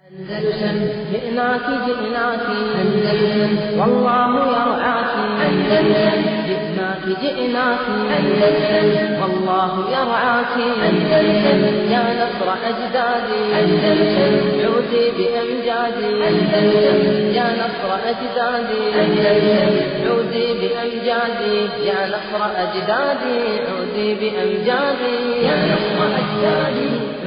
أندلسن جئناك جئناك أندلسن والله يرعاك أندلسن جئناك جئناك أندلسن والله يرعاك أندلسن يا نصر أجدادي أندلسن عودي بأمجادي أندلسن يا نصر أجدادي أندلسن عودي بأمجادي يا نصر أجدادي عودي بأمجادي يا نصر أجدادي عودي بأمجادي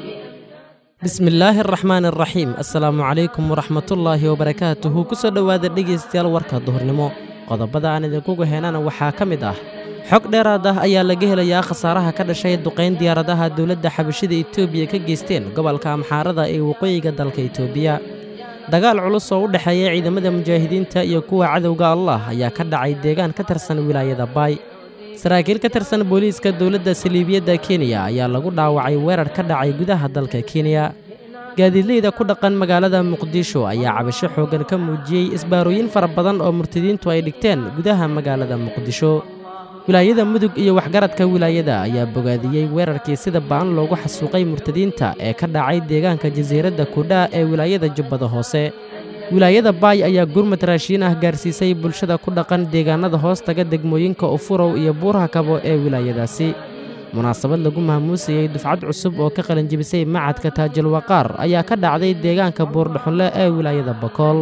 bismillaahi araxmaan araxiim assalaamu calaykum waraxmatullaahi wabarakaatuhu ku soo dhowaada dhegaystayaal warka duhurnimo qodobada aan idinkugu heenana waxaa ka mid ah xog dheeraad ah ayaa laga helayaa khasaaraha ka dhashay duqayn diyaaradaha dowladda xabashida etoobiya ka geysteen gobolka amxaarada ee waqooyiga dalka etoobiya dagaal culus oo u dhexeeya ciidamada mujaahidiinta iyo kuwa cadowga allah ayaa ka dhacay deegaan ka tirsan wilaayada baay saraakiil ka tirsan booliiska dowladda saliibiyadda kenya ayaa lagu dhaawacay weerar ka dhacay gudaha dalka kenya gaadiidleyda ku dhaqan magaalada muqdisho ayaa cabasho xooggan ka muujiyey isbaarooyin fara badan oo murtadiintu ay dhigteen gudaha magaalada muqdisho wilaayada mudug iyo waxgaradka wilaayada ayaa bogaadiyey weerarkii sida ba'an loogu xasuuqay murtadiinta ee ka dhacay deegaanka jasiiradda kudhaa ee wilaayada jubbada hoose wilaayada baay ayaa gurmad raashiin ah gaarsiisay bulshada ku dhaqan deegaanada hoostaga degmooyinka ufurow iyo buuraha kabo ee wilaayadaasi munaasabad lagu maamuusayey dufcad cusub oo ka qalanjibisay macadka taajil waqaar ayaa ka dhacday deegaanka buurdhaxunle ee wilaayada bakool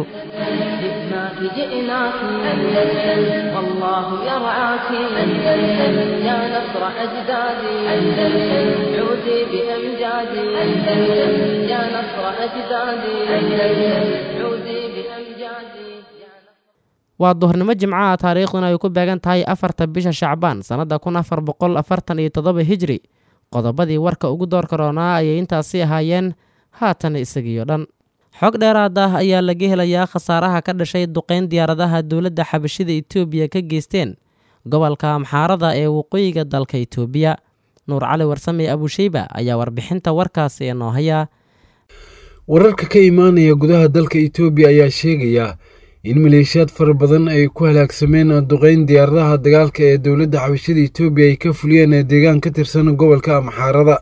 جئناك جئناك أندلسن والله يرعاك أندلسن يا نصر أجدادي أندلسن عودي بأمجادي أندلسن يا نصر أجدادي أندلسن عودي بأمجادي يا نصر waa duhurnimo jimcaha taariikhduna ay ku beegan tahay afarta bisha shacbaan sannadda kun afar boqol afartan iyo toddoba hijri qodobadii warka ugu door karoonaa ayay intaasi ahaayeen haatan isagiyo dhan xog dheeraad ah ayaa laga helayaa khasaaraha ka dhashay duqayn diyaaradaha dowladda xabashida etoobiya ka geysteen gobolka amxaarada ee waqooyiga dalka etoobiya nuur cali warsame abusheyba ayaa warbixinta warkaasi inoo haya wararka ka imaanaya gudaha dalka etoobiya ayaa sheegaya in maleeshiyaad fara badan ay ku halaagsameen duqayn diyaaradaha dagaalka ee dowladda xabashada etoobiya ay ka fuliyeen deegaan ka tirsan gobolka amxaarada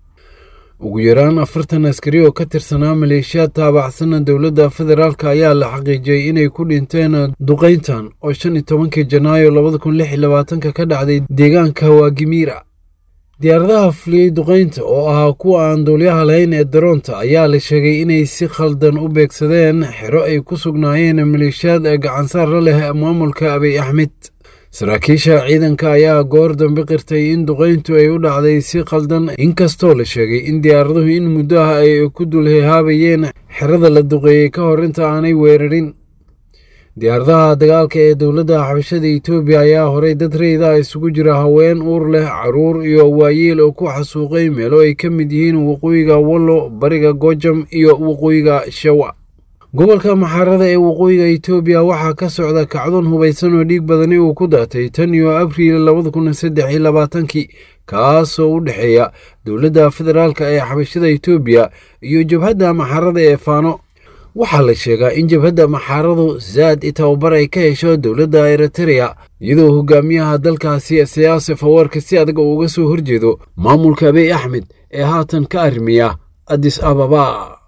ugu yaraan afartan askari oo ka tirsanaa maleeshiyaad taabacsan dowladda federaalk ayaa la xaqiijiyey inay ku dhinteen duqayntan oo shan iyo tobankii janaayo labada kun lix iyo labaatanka ka dhacday deegaanka waagimiira diyaaradaha fuliyey duqaynta oo ahaa kuwa aan duulyaha lahayn ee daroonta ayaa la sheegay inay si khaldan u beegsadeen xero ay ku sugnaayeen maleeshiyaad gacansaara leh maamulka abiy axmed saraakiisha ciidanka ayaa goor dambe qirtay in duqayntu ay u dhacday si khaldan inkastoo la sheegay in diyaaraduhu in muddo ah ay ku dulhehaabayeen xerada la duqeeyey ka hor inta aanay weerarin diyaaradaha dagaalka ee dowladda xabashada etoobiya ayaa horay dad reyda isugu jira haween uur leh caruur iyo waayeel oo ku xasuuqay meelo ay ka mid yihiin waqooyiga wallo bariga gojam iyo waqooyiga shawa gobolka maxaarada ee waqooyiga etoobiya waxaa ka socda kacdoon hubaysan oo dhiig badani uu ku daatay tan iyo abriil labada kun saddex iyo labaatankii kaasoo u dhexeeya dowladda federaalk ee xabashada etoobiya iyo jabhadda maxaarada ee faano waxaa la sheegaa in jabhadda maxaaradu zaad i tababar ay ka hesho dowladda eritereya iyadoo hogaamiyaha dalkaasi siyaase fawarka si adag uga soo horjeedo maamulka abiy axmed ee haatan ka arrimiya adis ababa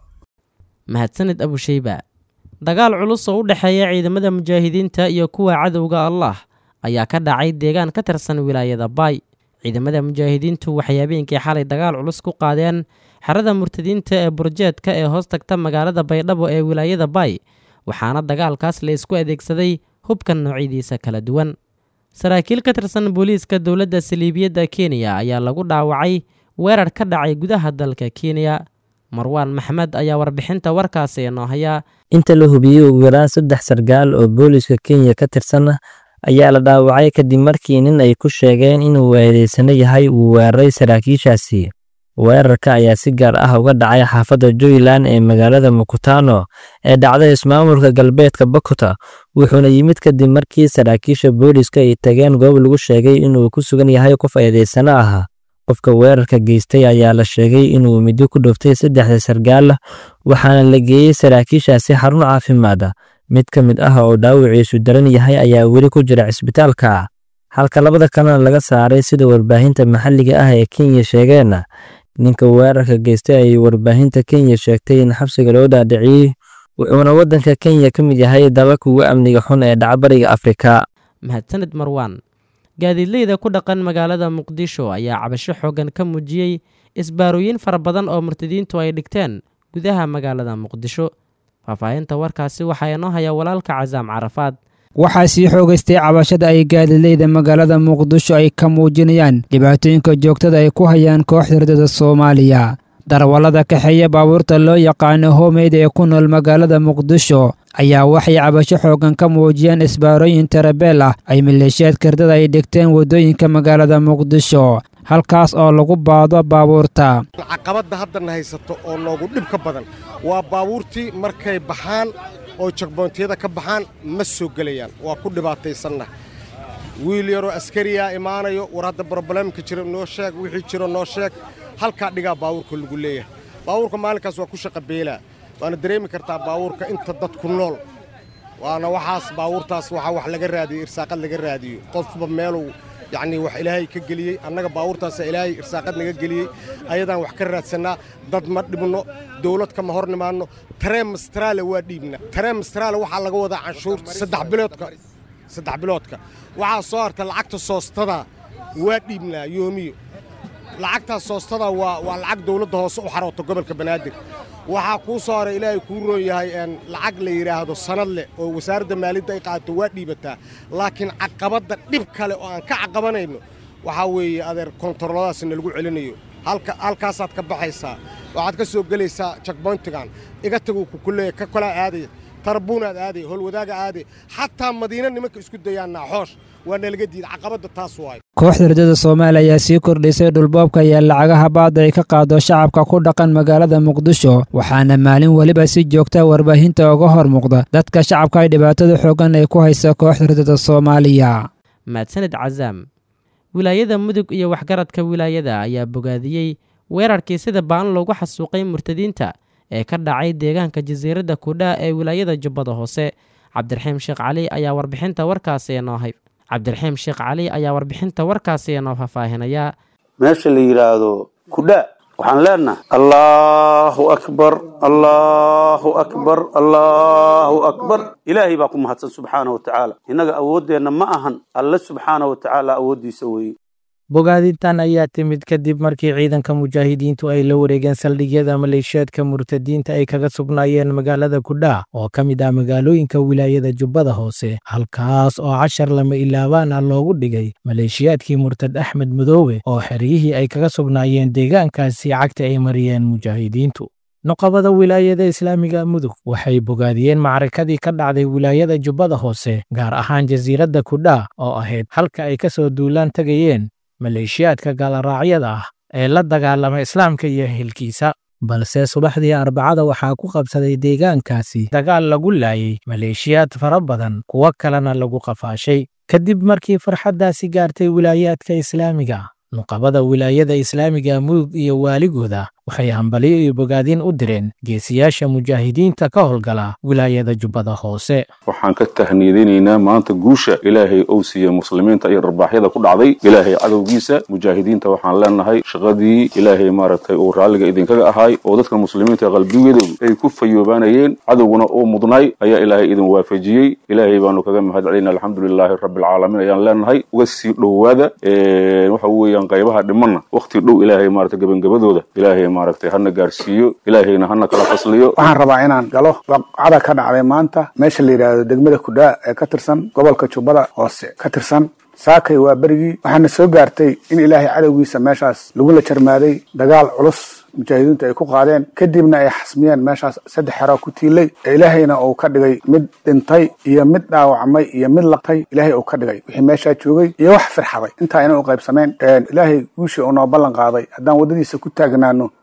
mahadsanid abusheyba dagaal culus oo u dhexeeya ciidamada mujaahidiinta iyo kuwa cadowga allah ayaa ka dhacay deegaan ka tirsan wilaayada baay ciidamada mujaahidiintu waxay habeenkii xalay dagaal culus ku qaadeen xerada murtadiinta ee burjeedka ee hoos tagta magaalada baydhabo ee wilaayada baay waxaana dagaalkaas la isku adeegsaday hubkan noocyadiisa kala duwan saraakiil ka tirsan booliiska dowladda saliibiyadda kenya ayaa lagu dhaawacay weerar ka dhacay gudaha dalka kenya marwaan maxmed ayaa warbixinta warkaasi inoo haya inta la hubiyey ugu yaraan saddex sargaal oo booliiska kenya ka tirsan ayaa la dhaawacay kadib markii nin ay ku sheegeen inuu weedaysano yahay uu weeraray saraakiishaasi weerarka ayaa si gaar ah uga dhacay xaafadda juyland ee magaalada mukutano ee dhacday ismaamulka galbeedka bakuta wuxuuna yimid kadib markii saraakiisha booliiska ay tageen goob lagu sheegay inuu ku sugan yahay qof eedaysano ah qofka weerarka geystay ayaa la sheegay inuu middo ku dhuftay saddexda sargaal waxaana la geeyey saraakiishaasi xarun caafimaad mid ka mid ah oo dhaawiciisu daran yahay ayaa weli ku jira cisbitaalka halka labada kalena laga saaray sida warbaahinta maxalliga ah ee kenya sheegeen ninka weerarka geystay ayay warbaahinta kenya sheegtay in xabsiga loo dhaadhiciyey wuxuuna waddanka kenya ka mid yahay dalalka ugu amniga xun ee dhacbariga afrika mahadsanid marwaan gaadiidleyda ku dhaqan magaalada muqdisho ayaa cabasho xooggan ka muujiyey isbaarooyin fara badan oo murtadiintu ay dhigteen gudaha magaalada muqdisho faahfaahinta warkaasi waxaa inoo haya walaalka casaam carafaad waxaa sii xoogaystay cabashada ay gaadiidleyda magaalada muqdisho ay ka muujinayaan dhibaatooyinka joogtada ay ku hayaan kooxda hurdada soomaaliya darwallada kaxeeya baabuurta loo yaqaano homeyd ee ku nool magaalada muqdisho ayaa waxay cabasho xooggan ka muujiyeen isbaarooyin tarabeel ah ay maleeshiyaadka hurdada ay dhigteen waddooyinka magaalada muqdisho halkaas oo lagu baado baabuurta caqabadda haddana haysato oo noogu dhib ka badan waa baabuurtii markay baxaan oo jagboontiyada ka baxaan ma soo gelayaan waa ku dhibaataysanna wiil yaroo askariyaa imaanayo war hadda broblemka jira noo sheeg wixii jiro noo sheeg halkaa dhigaa baabuurka lagu leeyahay baabuurka maalinkaas waa ku shaqa beelaa waana dareemi kartaa baabuurka inta dadku nool waana waxaas baabuurtaas waxaa wax laga raadiyo irsaaqad laga raadiyo qofba meeluu yacnii wax ilaahay ka geliyey annaga baabuurtaasa ilaahay irsaaqad naga geliyey ayadaan wax ka raadsannaa dad ma dhibno dawlad kama hor nimaanno tareen mastraale waa dhiibna tareen mastraale waxaa laga wadaa canshuurta saddex biloodka saddex biloodka waxaa soo harta lacagta soostada waa dhiibnaa yoomiyo lacagtaas soostada waa waa lacag dawladda hoose u xarooto gobolka banaadir waxaa kuu soo haray ilaahay kuu roon yahay lacag la yidhaahdo sanad leh oo wasaaradda maaliyadda ay qaadato waa dhiibataa laakiin caqabadda dhib kale oo aan ka caqabanayno waxaa weeye adeer kontaroladaasna lagu celinayo halkaasaad ka baxaysaa waxaad ka soo gelaysaa jakboyntigan iga taguu kukuleeya ka kolaa aadaya tarbuunaad aadaya holwadaaga aadaya xataa madiina nimanka isku dayaan naaxoosh waa nalaga diida caqabadda taas waay kooxda hurdada soomaaliya ayaa sii kordhisay dhulboobka iyo lacagaha baadda ay ka qaado shacabka ku dhaqan magaalada muqdisho waxaana maalin weliba si joogta warbaahinta uga hor muuqda dadka shacabka ay dhibaatada xooggan ay ku haysa kooxda hurdada soomaaliya mahadsanid casaam wilaayada mudug iyo waxgaradka wilaayada ayaa bogaadiyey weerarkii sida baan loogu xasuuqay murtadiinta ee ka dhacay deegaanka jasiiradda kudhaa ee wilaayada jubbada hoose cabdiraxiim sheekh cali ayaa warbixinta warkaasi inoo hay cabdiraxiim sheekh cali ayaa warbixinta warkaasi inoo faahfaahinaya meesha la yidhaahdo kudhaa waxaan leenahay allahu akbar allahu akbar allahu akbar ilaahay baa ku mahadsan subxaana wa tacaala innaga awooddeenna ma ahan alle subxaana wa tacaala awooddiisa weeye bogaadintan ayaa timid kadib markii ciidanka mujaahidiintu ay la wareegeen saldhigyada maleeshiyaadka murtadiinta ay kaga sugnaayeen magaalada kudhaa oo ka mid ah magaalooyinka wilaayada jubbada hoose halkaas oo cashar lama ilaabaan ah loogu dhigay maleeshiyaadkii murtad axmed madoobe oo xeryihii ay kaga sugnaayeen deegaankaasi cagta ay mariyeen mujaahidiintu nuqabada wilaayada islaamiga mudug waxay bogaadiyeen macrakadii ka dhacday wilaayada jubbada hoose gaar ahaan jasiiradda kudhaa oo ahayd halka ay ka soo duulaan tegayeen maleeshiyaadka gaalaraacyada ah ee la dagaalama islaamka iyo hilkiisa balse subaxdii arbacada waxaa ku qabsaday deegaankaasi dagaal lagu laayay maleeshiyaad fara badan kuwo kalena lagu qafaashay kadib markii farxaddaasi gaartay wilaayaadka islaamiga nuqabada wilaayada islaamiga mudug iyo waaligooda waxay hambaliyo iyo bogaadin u direen geesiyaasha mujaahidiinta ka howlgala wilaayada jubbada hoose waxaan ka tahniyadinaynaa maanta guusha ilaahay ou siiye muslimiinta iyo dharbaaxyada ku dhacday ilaahay cadowgiisa mujaahidiinta waxaan leenahay shaqadii ilaahay maaragtay uu raalliga idinkaga ahaay oo dadka muslimiinta qalbigooda ay ku fayoobaanayeen cadowguna uu mudnay ayaa ilaahay idin waafajiyey ilaahay baanu kaga mahad celinaa alxamdulilaahi rabbilcaalamiin ayaan leenahay uga sii dhowaada waxa weeyaan qaybaha dhimanna waqti dhow ilaahay maaragtay gebangabadooda ilaahay maaragtay hana gaarsiiyo ilaahayna hana kala fasliyo waxaan rabaa inaan galo waqcada ka dhacday maanta meesha la yidhaahdo degmada kudhaa ee ka tirsan gobolka jubbada hoose ka tirsan saakay waa berigii waxaana soo gaartay in ilaahay cadowgiisa meeshaas lagula jarmaaday dagaal culus mujaahidiintu ay ku qaadeen kadibna ay xasmiyeen meeshaas saddex xero ku tiilay ee ilaahayna uu ka dhigay mid dhintay iyo mid dhaawacmay iyo mid laqtay ilaahay uu ka dhigay wixii meeshaa joogay iyo wax firxaday intaa inay u qaybsameen ilaahay guushii uu noo ballan qaaday haddaan waddadiisa ku taagnaano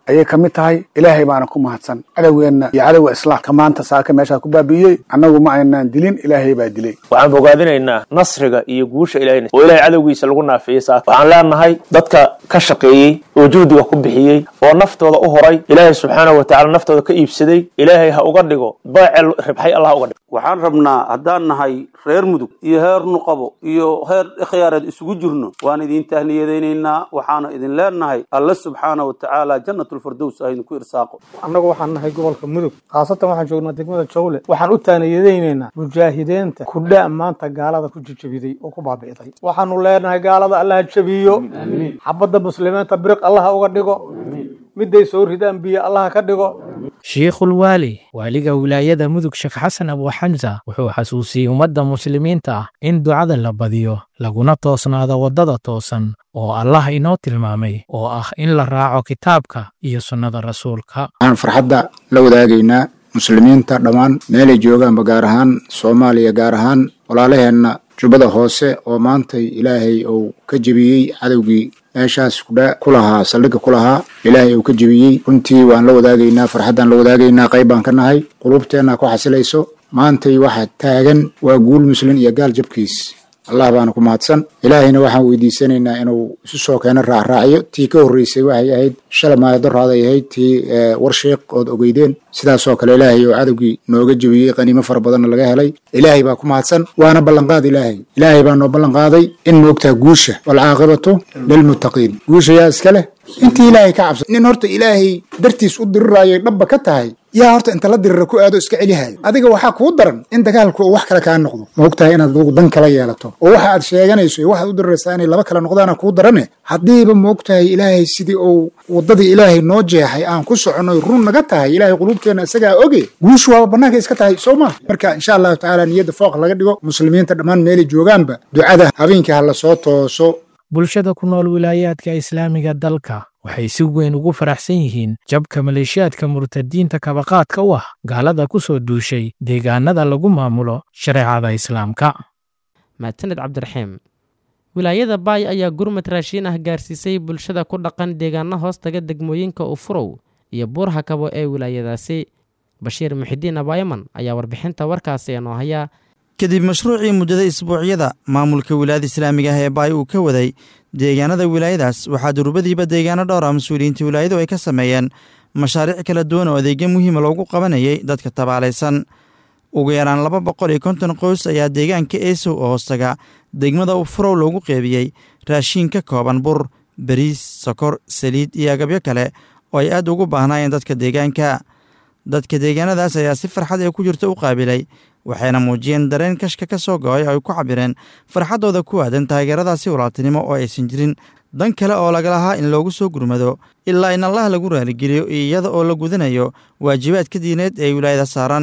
ayay ka mid tahay ilaahay baana ku mahadsan cadowgeenna iyo cadowga islaamka maanta saaka meeshaa ku baabi'iyey annagu ma aynaan dilin ilaahay baa dilay waxaan bogaadinaynaa nasriga iyo guusha ilahay oo ilahay cadowgiisa lagu naafiyey saaka waxaan leenahay dadka ka shaqeeyey oo juhdiga ku bixiyey oo naftooda u horay ilaahay subxaanahu wa tacala naftooda ka iibsaday ilaahay ha uga dhigo baacel ribxay allah uga dhigo waxaan rabnaa haddaan nahay reer mudug iyo heer nuqabo iyo heer ikhyaareed isugu jirno waan idin tahniyadaynaynaa waxaana idin leenahay alle subxaana wa tacaala jannatulfardows ah idinku irsaaqo annagu waxaan nahay gobolka mudug khaasatan waxaan joognaa degmada jawle waxaan u taaniyadaynaynaa mujaahidiinta kudha maanta gaalada ku jijabiday oo ku baabi'day waxaanu leenahay gaalada allaha jabiyo xabadda muslimiinta biriq allaha uga dhigo miday soo ridaan biyo allaha ka dhigo shiikhul waali waaliga wilaayada mudug sheekh xasan abuuxamsa wuxuu xasuusiyey ummadda muslimiinta ah in ducada la badiyo laguna toosnaado waddada toosan oo allah inoo tilmaamay oo ah in la raaco kitaabka iyo sunnada rasuulka waxaan farxadda la wadaagaynaa muslimiinta dhammaan meelay joogaanba gaar ahaan soomaaliya gaar ahaan walaalaheenna jubbada hoose oo maantay ilaahay uu ka jebiyey cadowgii meeshaas kudha ku lahaa saldhigga ku lahaa ilaahay uu ka jebiyey runtii waan la wadaagaynaa farxaddaan la wadaagaynaa qayb baan ka nahay qulubteenna ku xasilayso maantay waxa taagan waa guul muslin iyo gaal jabkiis allah baana ku mahadsan ilaahayna waxaan weydiisanaynaa inuu isu soo keeno raacraacyo tii ka horreysay waxay ahayd shala maalidoraaday ahayd tii warsheekh ood ogeydeen sidaasoo kale ilaahay oo cadowgii nooga jebiyey qaniimo fara badanna laga helay ilaahay baa ku mahadsan waana ballanqaad ilaahay ilaahay baa noo ballanqaaday in moogtaa guusha walcaaqibatu lilmuttaqiin guusha yaa iska leh intii ilaahay ka cabsan nin horta ilaahay dartiis u diriraayo dhabba ka tahay yaa horta inta la dirira ku aado iska celihayo adiga waxaa kuu daran in dagaalku uu wax kale kaa noqdo maogtahay inaad adugu dan kala yeelato oo waxa aad sheeganayso iyo waxaad u diriraysaa inay laba kale noqdaana kuu darane haddiiba maogtahay ilaahay sidii uu waddadii ilaahay noo jeexay aan ku soconnoy run naga tahay ilaahay quluubteenna isagaa oge guushu waaba bannaanka iska tahay soo maa marka insha allahu tacaala niyadda fooq laga dhigo muslimiinta dhammaan meelay joogaanba ducada habeenkii ha la soo tooso bulshada ku nool wilaayaadka islaamiga dalka waxay si weyn ugu faraxsan yihiin jabka maleeshiyaadka murtadiinta kabaqaadka u ah gaalada ku soo duushay deegaanada lagu maamulo shareecada islaamka mahadsaned cabdiraxiim wilaayada baay ayaa gurmad raashiin ah gaarsiisay bulshada ku dhaqan deegaano hoostaga degmooyinka ufurow iyo buurha kabo ee wilaayadaasi bashiir muxidiin abaayaman ayaa warbixinta warkaasi inoo haya kadib mashruucii muddada isbuucyada maamulka wilaayada islaamiga ah ee baay uu ka waday deegaanada wilaayadaas waxaa durbadiiba deegaano dhowr ah mas-uuliyiinta wilaayadu ay ka sameeyeen mashaariic kala duwan oo adeegyo muhiima loogu qabanayay dadka tabaalaysan ugu yaraan laba boqol iyo konton qoys ayaa deegaanka eesow oo hoostaga degmada ufurow loogu qeybiyey raashiin ka kooban bur bariis sokor saliid iyo agabyo kale oo ay aad ugu baahnaayeen dadka deegaanka dadka deegaanadaas ayaa si farxad ee ku jirta u qaabilay waxayna muujiyeen dareen kashka ka soo go-ay oo ay ku cabireen farxaddooda ku aadan taageeradaasi walaaltinimo oo aysan jirin dan kale oo laga lahaa in loogu soo gurmado ilaa in allah lagu raaligeliyo iyada oo la gudanayo waajibaadka diineed ee wilaayada saaran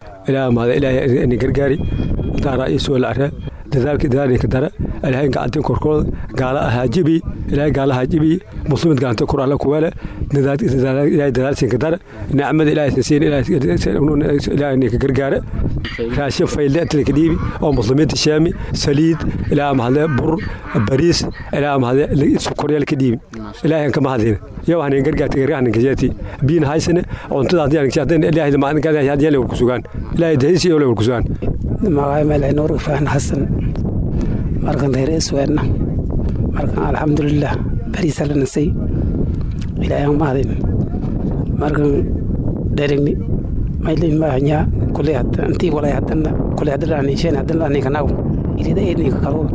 gargaari daara isoo lacre dadaalka dadaalka dara ilaahay gacantin korkooda gaala ahaa jibi ilaahay gaala ahaa jibi muslimid gacanta kor alla kuwale ilaahay dadaalsinka dara nicmada ilaahay siin ilaahay ninka gargaara raashin fayle inta dhiibi oo muslimiinta shaami saliid ilaahay mahadle bur bariis ilaahay mahadle sokoryal ka dhiibi ilaahay ka mahadin yow hanin gargaarta gargaarna kajati biin haysane cuntada hadii aan kajadeen ilaahay ma aan gaday hadii la kusugan ilaahay dahisi iyo la kusugan magacay meel nuur ifaan xasan markan reer isweedna markan alxamdulilah bariisa la nasay ilaahay mahadin markan dherigni maylin maahanyaa kuley hadda intii walay haddana kuley haddana aninsheen haddana aninka nago ilida eedninka kaluul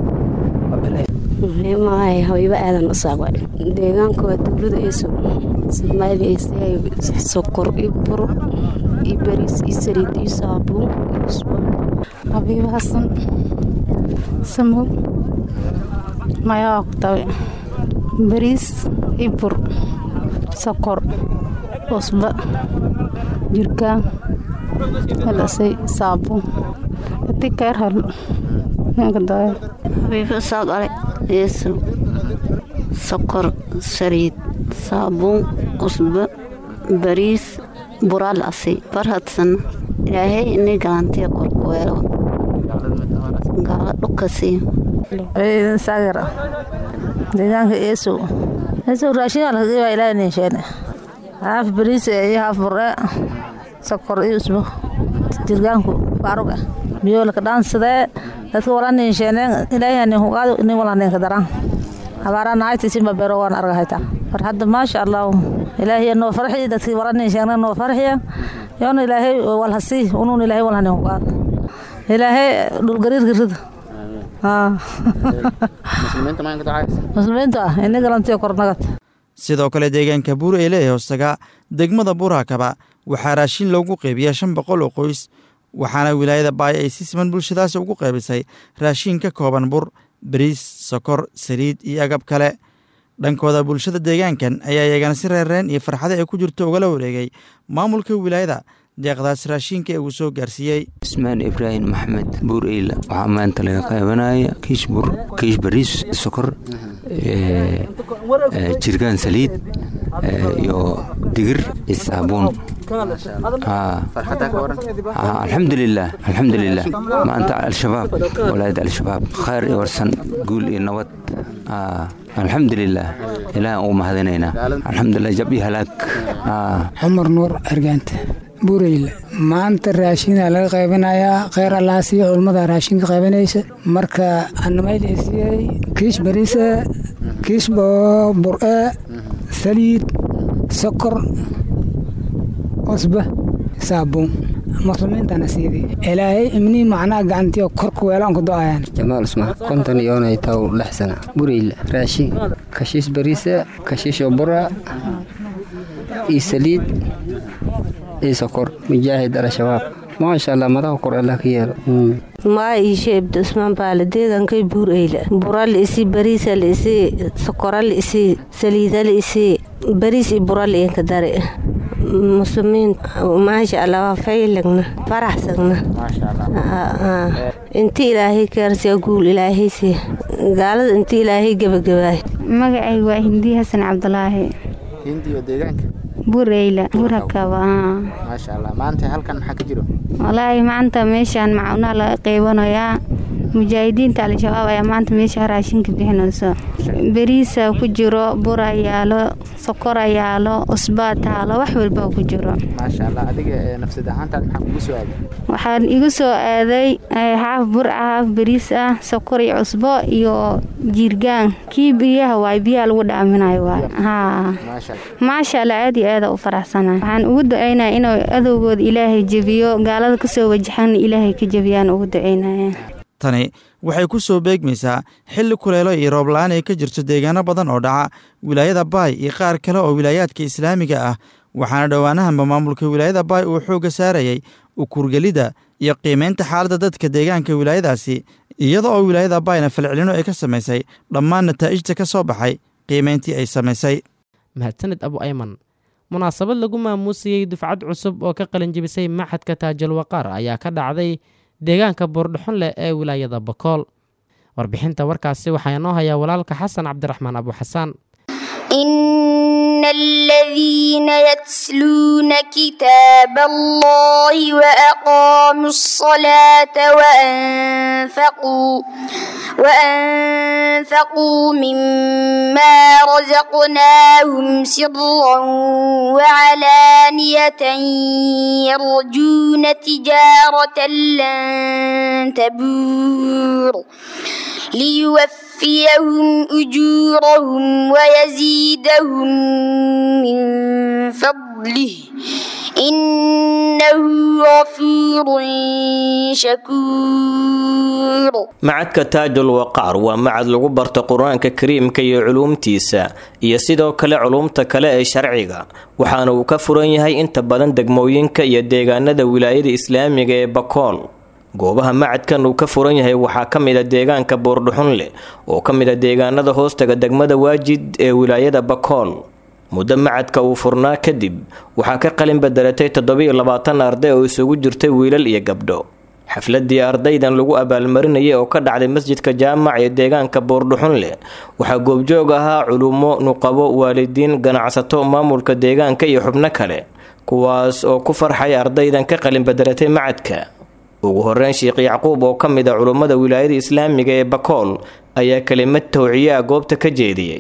mahay habiibo aadan u saaqwa deegaanka waa dowlada eeso soomaaliya sokor iyo bur iyo bariis iyo saliid iyo saabuun iyo usbo habiibo xasan samow mayaa ku tabe bariis iyo bur sokor usba jirkaan helasay saabuun ati keer hal ninka daayo habiibo saaqale yeeso sokor saliid saabuun usbo bariis buraal asay barhadsan ilaahay inay galantiya korkuweelo gaala dhukasiyo ciidan saagar deegaanka eesow eesow raashinaa laga qeybaa ilaahay ninsheene haaf bariis iyo haaf burre sokor iyo usbo jirgaanku baarug ah biyoolka dhaansadee dadka walaaniinsheeneen ilaahani hugaado nin walaaninka daran habaaraan nahaytiisinba beero waan argahayta war hadda maasha allah ilaahiy noo farxiya dadkii walaaniinsheeneen noo farxiya yoona ilaahay walhasii unuun ilaahay walhanin hugaado ilaahay dhulgariirka rida muslimiintu ah ini galantiyo kornagad sidoo kale deegaanka buur ee leeyahay hoostaga degmada buurakaba waxaa raashin loogu qeybiyaa shan boqol oo qoys waxaana wilaayada baay ay si siman bulshadaasi ugu qaybisay raashin ka kooban bur bariis sokor saliid iyo agab kale dhankooda bulshada deegaankan ayaa iyagana si reerreen iyo farxada ay ku jirto ugala wareegay maamulka wilaayada deeqdaas raashinka ee uu soo gaarsiiyey ismaan ibraahim maxmed buur eyla waxaa maanta laga qeybanaya kiish bur kiish bariis sokor jirgaan saliid iyo digir iyo saabuun alxamdulilah alxamdulilah maanta al-shabaab walaayada al-shabaab khayr iyo warsan guul iyo nabad alxamdulilah ilaah ugu mahadinaynaa alxamdulilah jab iyo halaag cumar nuur argaanta buureyla maanta raashinaa laga qaybanayaa kheyr allaasiyo culmada raashinka qaybanaysa marka anamaylasiyey kiish bariisa kiish bur-e saliid sokor cusba saabuun muslimiintana siidii ilaahay imnii macnaha gacantiyo korka weelaan ku do-ayaan jamaal usmaan konton iyoonay taw lix sana bureyla raashin kashiish bariisa kashiisho bura iyo saliid iyo sokor mujaahid al-shabaab maasha allah madaxa kor allah ka yeelo maa iishe ibda usmaan baale deegankay buur eyla bura liisi bariisa liisi sokora liisi saliida liisi bariis iyo bura liinka dare muslimiin maasha allah waa faylagna faraxsagna inti ilaahay kaarsiya guul ilaahaysi gaalada inti ilaahay gebagabaay magacay waa hindi xasan cabdulaahi hindiyo deegaanka bureyla burakaba maasha allah maanta halkan maxaa ka jiro walaahi maanta meeshaan macunaha laga qeybanayaa mujaahidiinta al-shabaab ayaa maanta meesha raashinka bixinayso beriisa ku jiro bura yaalo sokor yaalo usbaa taalo wax walba ku jiro maasha allah adiga nafsad ahaantaad maxaa kugu soo aaday waxaan igu soo aaday haaf bur ah haaf beriis ah sokor iyo cusbo iyo jiirgaan kii biyaha waay biyaha lagu dhaaminayo waay haa maasha allah aad iyo aada u faraxsana waxaan ugu ducaynaya inuu adowgooda ilaahay jebiyo gaalada kasoo wajaxan ilaahay ka jebiyaan ugu ducaynaya tani waxay ku soo beegmaysaa xilli kuleelo iyo roob-la-aan ay ka jirto deegaano badan oo dhaca wilaayada baay iyo qaar kale oo wilaayaadka islaamiga ah waxaana dhowaanahanba maamulka wilaayada baay uu xoogga saarayay ukurgelidda iyo qiimaynta xaaladda dadka deegaanka wilaayadaasi iyada oo wilaayada baayna falcelino ay ka samaysay dhammaan nataa'ijta ka soo baxay qiimayntii ay samaysay mahadsanid abu ayman munaasabad lagu maamuusayey dufcad cusub oo ka qalinjibisay maxadka taajalwaqaar ayaa ka dhacday deegaanka buurdhaxon leh ee wilaayada bakool warbixinta warkaasi waxaa inoo hayaa walaalka xasan cabdiraxmaan abu xasaan إن الذين يتلون كتاب الله وأقاموا الصلاة وأنفقوا وأنفقوا مما رزقناهم سرا وعلانية يرجون تجارة لن تبور ليوفيهم أجورهم ويزيدهم من فضله إنه غفور شكور macadka taajul waqaar waa macad lagu barto qur-aanka kariimka iyo culuumtiisa iyo sidoo kale culuumta kale ee sharciga waxaana uu ka furan yahay inta badan degmooyinka iyo deegaanada wilaayada islaamiga ee bakool goobaha macadkan uu ka furan yahay waxaa ka mid a deegaanka buurdhuxunleh oo ka mid a deegaanada hoostaga degmada waajid ee wilaayada bakool muddo macadka uu furnaa kadib waxaa ka qalin bedelatay toddobiyo labaatan arday oo isugu jirtay wiilal iyo gabdho xafladii ardaydan lagu abaalmarinayay oo ka dhacday masjidka jaamac ee deegaanka buurdhuxunleh waxaa goobjoog ahaa culumo nuqabo waalidiin ganacsato maamulka deegaanka iyo xubno kale kuwaas oo ku farxay ardaydan ka qalin bedelatay macadka ugu horeyn sheekh yacquub oo ka mid a culummada wilaayada islaamiga ee bakool ayaa kelimad towciye ah goobta ka jeediyey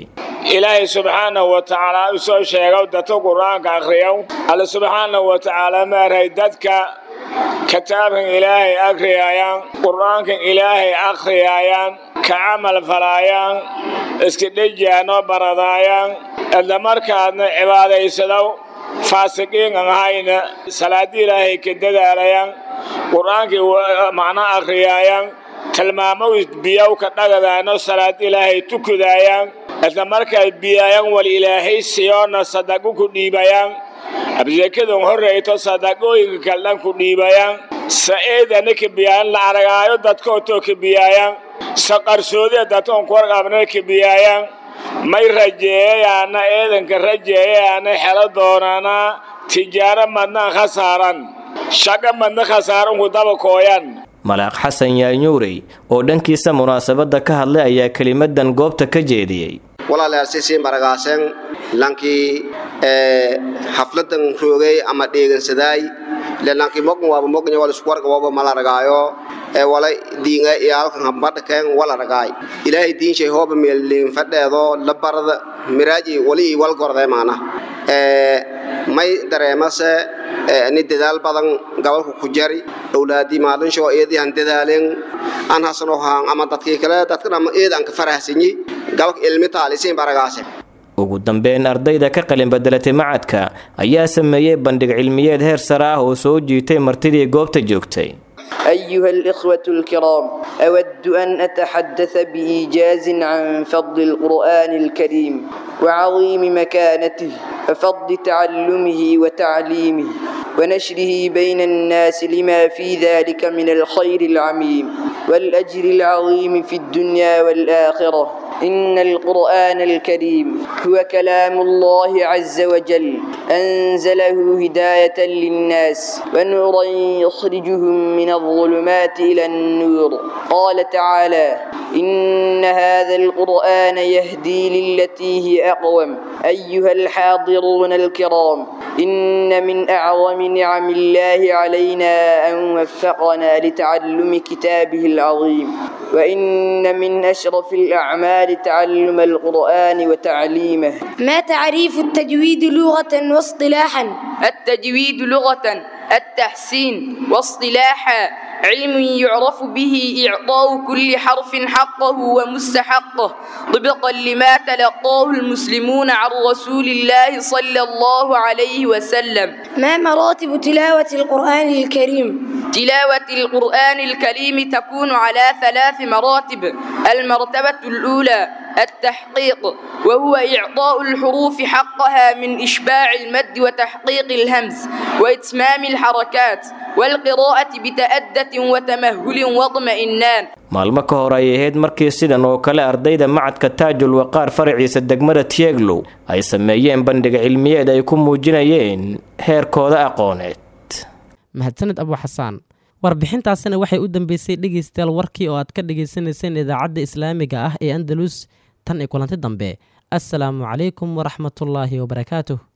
ilaahay subxaanahu wa tacaala u soo sheegow dadka qur-aanka akhriyow alle subxaanahu wa tacaala maaray dadka kitaabkan ilaahay akhriyayaan qur-aankan ilaahay akhriyayaan ka camal falaayaan iska dhejiyaanoo baradaayaan isla markaadna cibaadaysadow faasiqiin aan ahayna salaadii ilaahay ka dadaalayaan qur-aankii macno akhriyaayaan tilmaamow biyow ka dhagadaano salaad ilaahay tukudaayaan isla markaad biyaayaan wal ilaahay siyoona sadaqo ku dhiibayaan absekadan horreyto sadaqooyinka kaldhan ku dhiibayaan sa-eedana ka biyaayan la aragaayo dadkootoo ka biyaayaan sa qarsoodiya dadkoon kuwarqabna ka biyaayaan may rajeeyayaana eedanka rajeeyayaana xelo doonana tijaaro madnaan khasaaran shaqo madna khasaaran ku daba kooyan malaaq xasan yaanyuurey oo dhankiisa munaasabadda ka hadlay ayaa kelimadan goobta ka jeediyey walaalyaasisiin baragaaseen lankii xafladan roogay ama dheegansadaay le lankii mogan waaba mognya wal iskuwarga waaba malaragaayo ee wala diinga iyo halkan hambadhakeen walaragaay ilaahay diinshay hooba meelliin fadheedo la barada miraaji wali i wal gordee maana may dareemase ni dadaal badan gobolka ku jari owlaadii maalinshoo iyadii han dadaaleen aan hasano haan ama dadkii kale dadkan ama iyada aan ka farahsanyi gobolka ilmi taalisiin baragaase ugu dambeyn ardayda ka qalin bedelatay macadka ayaa sameeyey bandhig cilmiyeed heer sare ah oo soo jiitay martidii goobta joogtay أيها الإخوة الكرام أود أن أتحدث بإيجاز عن فضل القرآن الكريم وعظيم مكانته وفضل تعلمه وتعليمه ونشره بين الناس لما في ذلك من الخير العميم والأجر العظيم في الدنيا والآخرة إن القرآن الكريم هو كلام الله عز وجل أنزله هداية للناس ونورا يخرجهم من الظلمات إلى النور قال تعالى إن هذا القرآن يهدي للتي هي أقوم أيها الحاضرون الكرام إن من أعظم نعم الله علينا أن وفقنا لتعلم كتابه العظيم وإن من أشرف الأعمال تعلم القرآن وتعليمه ما تعريف التجويد لغة واصطلاحا التجويد لغة التحسين واصطلاحا علم يعرف به إعطاء كل حرف حقه ومستحقه طبقا لما تلقاه المسلمون عن رسول الله صلى الله عليه وسلم ما مراتب تلاوة القرآن الكريم تلاوة القرآن الكريم تكون على ثلاث مراتب المرتبة الأولى التحقيق وهو إعطاء الحروف حقها من إشباع المد وتحقيق الهمز وإتمام الحركات والقراءة بتأدة وتمهل واطمئنان maalmo ka hor ay ahayd markii sidan oo kale ardayda macadka taajul waqaar faraciisa degmada tieglow ay sameeyeen bandhig cilmiyeed ay ku muujinayeen heerkooda aqooneed mahadsaned abu xasaan warbixintaasina waxay u dambeysay dhegaystayaal warkii oo aad ka dhagaysanayseen idaacadda islaamiga ah ee andalus tan iyo kulanti dambe assalaamu calaykum waraxmatullaahi wabarakaatuh